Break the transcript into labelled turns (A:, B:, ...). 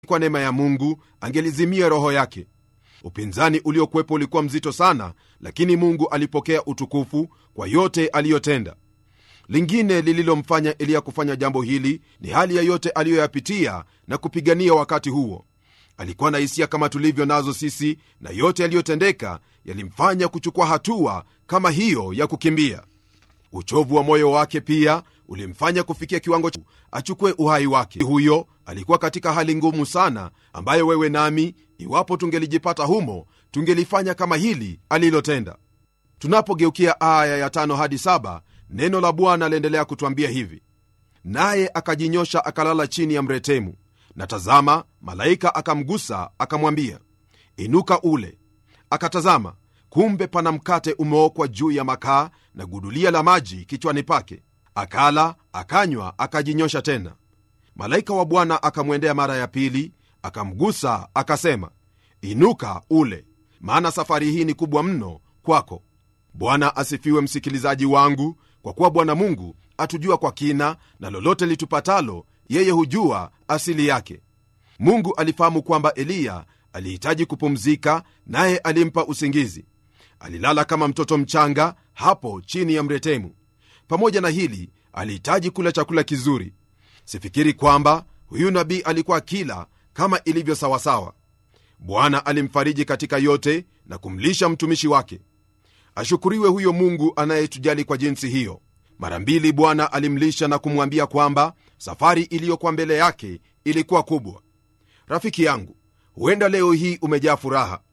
A: kwa neema ya mungu angelizimia roho yake upinzani uliokuwepo ulikuwa mzito sana lakini mungu alipokea utukufu kwa yote aliyotenda lingine lililomfanya eliya kufanya jambo hili ni hali ya yote aliyoyapitia na kupigania wakati huo alikuwa na hisia kama tulivyo nazo sisi na yote yaliyotendeka yalimfanya kuchukua hatua kama hiyo ya kukimbia uchovu wa moyo wake pia ulimfanya kufikia kiwango cha achukue uhai wake huyo alikuwa katika hali ngumu sana ambayo wewe nami iwapo tungelijipata humo tungelifanya kama hili alilotenda tunapogeukia aya ya tano hadi saba neno la bwana aliendelea kutwambia hivi naye akajinyosha akalala chini ya mretemu na tazama malaika akamgusa akamwambia inuka ule akatazama kumbe pana mkate umeokwa juu ya makaa na gudulia la maji kichwani pake akala akanywa akajinyosha tena malaika wa bwana akamwendea mara ya pili akamgusa akasema inuka ule maana safari hii ni kubwa mno kwako bwana asifiwe msikilizaji wangu kwa kuwa bwana mungu atujua kwa kina na lolote litupatalo yeye hujua asili yake mungu alifahamu kwamba eliya alihitaji kupumzika naye alimpa usingizi alilala kama mtoto mchanga hapo chini ya mretemu pamoja na hili alihitaji kula chakula kizuri sifikiri kwamba huyu nabii alikuwa kila kama ilivyo sawasawa bwana alimfariji katika yote na kumlisha mtumishi wake ashukuriwe huyo mungu anayetujali kwa jinsi hiyo mara mbili bwana alimlisha na kumwambia kwamba safari iliyokuwa mbele yake ilikuwa kubwa rafiki yangu huenda leo hii umejaa furaha